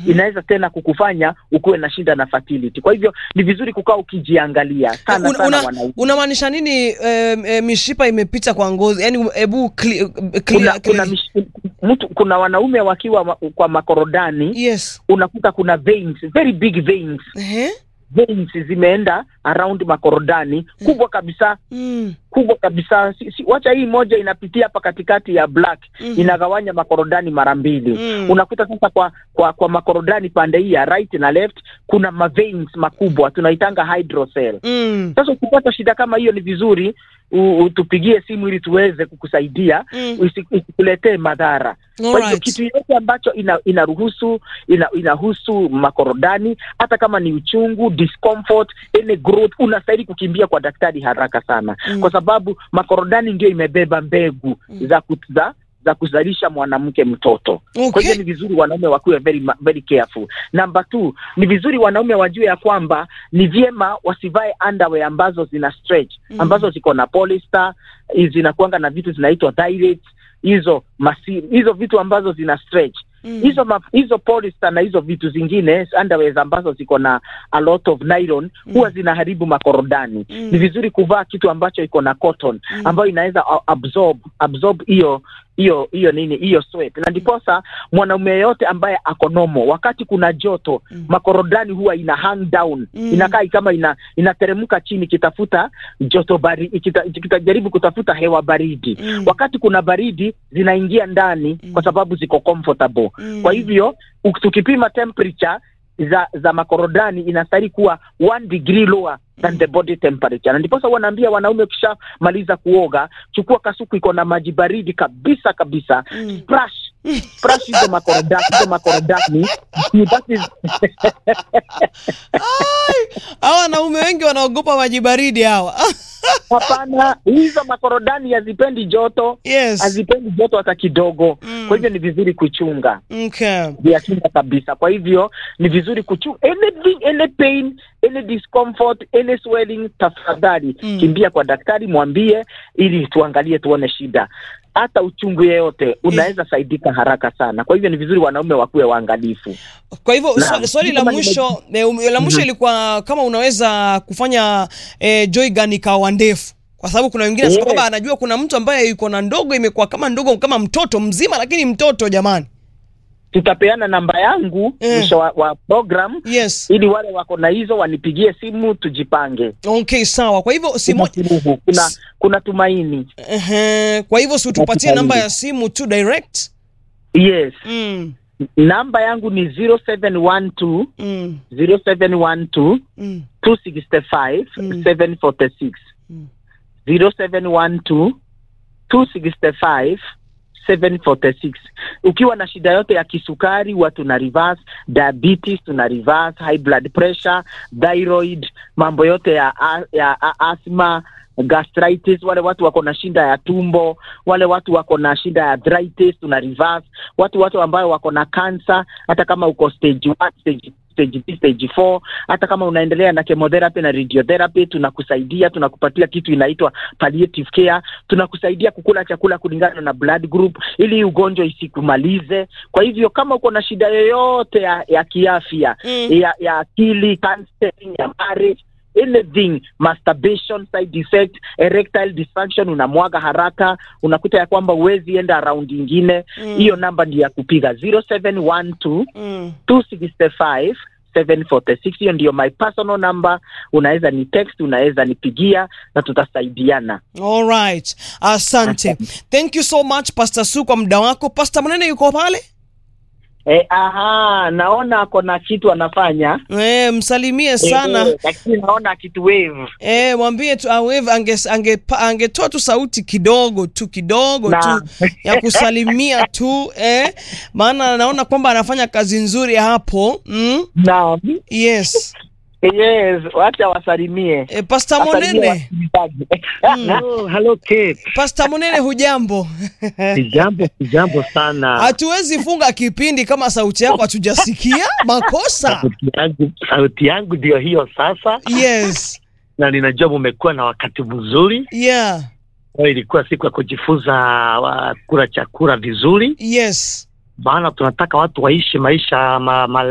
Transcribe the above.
inaweza tena kukufanya ukuwe na shida na fertility. Kwa hivyo ni vizuri kukaa ukijiangalia sana Una- sana una- wanaume. unamaanisha nini eh, eh, mishipa imepita kwa ngozi yani hebu clear, Kuna, clear, kuna, mish- mtu, kuna wanaume wakiwa ma, kwa makorodani yes unakuta kuna veins, very big veins Ehe. veins zimeenda around makorodani kubwa kabisa Mm. kubwa kabisa si, si, wacha hii moja inapitia hapa katikati ya black Mhm. inagawanya makorodani mara mbili Mm. unakuta sasa kwa kwa kwa makorodani pande hii ya right na left kuna maveins makubwa tunaitanga hydrocele Mm. sasa ukipata shida kama hiyo ni vizuri u- utupigie simu ili tuweze kukusaidia Mm. isi- isikuletee madhara kwa hivyo Alright. kitu yote ambacho ina, inaruhusu ina, inahusu makorodani hata kama ni uchungu discomfort any growth unastahili kukimbia kwa daktari haraka sana Mm. kwa sababu makorodani ndio imebeba mbegu za, ku, za za kuzalisha mwanamke mtoto kwa Okay. hivyo ni vizuri wanaume wakiwe very, ma- very careful number two ni vizuri wanaume wajue ya kwamba ni vyema wasivae underwear ambazo zina stretch Mm. ambazo ziko na polyester hizi zinakuanga na vitu zinaitwa dilates hizo masi, hizo vitu ambazo zina stretch Mm. hizo ma, hizo polyester na hizo vitu zingine underwears ambazo ziko na a lot of nylon huwa zinaharibu makorodani Mm. ni vizuri kuvaa kitu ambacho iko na cotton Mm. ambayo inaweza a- absorb absorb hiyo hiyo hiyo nini hiyo sweat na ndiposa mwanaume yeyote ambaye ako nomo wakati kuna joto Mm. makorodani huwa ina hang down Mm. inakaa kama ina inateremka chini ikitafuta joto baridi ikitajaribu kutafuta hewa baridi Mm. wakati kuna baridi zinaingia ndani Mm. kwa sababu ziko comfortable Mm. kwa hivyo uk- tukipima temperature za za makorodani inastahili kuwa one degree lower than the body temperature na ndiposa huwa naambia wanaume ukishamaliza kuoga chukua kasuku iko na maji baridi kabisa kabisa Mm. splash splash hizo makorodani hizo makorodani that is Ai, hawa wanaume wengi wanaogopa maji baridi hawa hapana hizo makorodani hazipendi joto yes hazipendi joto hata kidogo Mm. kwa hivyo ni vizuri kuchunga okay. vya kinga kabisa kwa hivyo ni vizuri kuchunga anything any pain any discomfort any swelling tafadhali Mm. kimbia kwa daktari mwambie ili tuangalie tuone shida hata uchungu yeyote unaweza saidika haraka sana kwa hivyo ni vizuri wanaume wakuwe waangalifu kwa hivyo Naam. swali, swali la Kama mwisho eh, um, la mwisho Mhm. ilikuwa kama unaweza kufanya eh, joy gun ikawa ndefu kwa sababu kuna wengine Yes. yeah. kwamba anajua kuna mtu ambaye yuko na ndogo imekuwa kama ndogo kama mtoto mzima lakini mtoto jamani tutapeana namba yangu Eh. mwisho wa, wa program yes ili wale wako na hizo wanipigie simu tujipange okay sawa kwa hivyo si kuna mo- suluhu kuna kuna tumaini Ehe, kwa hivyo si utupatie Natumaini. namba ya simu tu direct yes mm, namba yangu ni 0712 mm, 0712 mm, 265 Mm. 746 Mm. 0712 265 746 ukiwa na shida yote ya kisukari huwa tuna reverse diabetes tuna reverse high blood pressure thyroid mambo yote ya, a- ya a- asthma gastritis wale watu wako na shida ya tumbo wale watu wako na shida ya arthritis tuna reverse watu watu ambayo wako na cancer hata kama uko stage one, stage stage B, stage 4 hata kama unaendelea na chemotherapy na radiotherapy tunakusaidia tunakupatia kitu inaitwa palliative care tunakusaidia kukula chakula kulingana na blood group ili hii ugonjwa isikumalize kwa hivyo kama uko na shida yoyote ya, ya kiafya Mm. ya, ya akili counseling ya marriage anything masturbation side effect erectile dysfunction unamwaga haraka unakuta ya kwamba huwezi enda round ingine Mm. hiyo namba ndi ya kupiga 0712 mm. 265 746 hiyo ndio my personal number unaweza ni text unaweza nipigia na tutasaidiana All right. Asante. Thank you so much Pastor Su kwa muda wako. Pastor Mnene yuko pale? e, aha naona ako na kitu anafanya Eh, msalimie sana. Eh, lakini naona kitu wave Eh, mwambie tu awewe ange ange angetoa tu sauti kidogo tu kidogo Na. tu ya kusalimia tu eh, maana naona kwamba anafanya kazi nzuri hapo. Mm? na Yes. yes wacha wasalimie Eh, Pastor Wasalimie Monene, wasikilizaji. Hello, hello Kate. Pastor Monene hujambo? Sijambo, sijambo sana. Hatuwezi funga kipindi kama sauti yako hatujasikia. Makosa. Sauti yangu, sauti yangu ndio hiyo sasa, Yes. na ninajua mumekuwa na wakati mzuri. Yeah. Kwa hiyo ilikuwa siku ya kujifunza wa, kula chakula vizuri, Yes. maana tunataka watu waishi maisha ma, ma,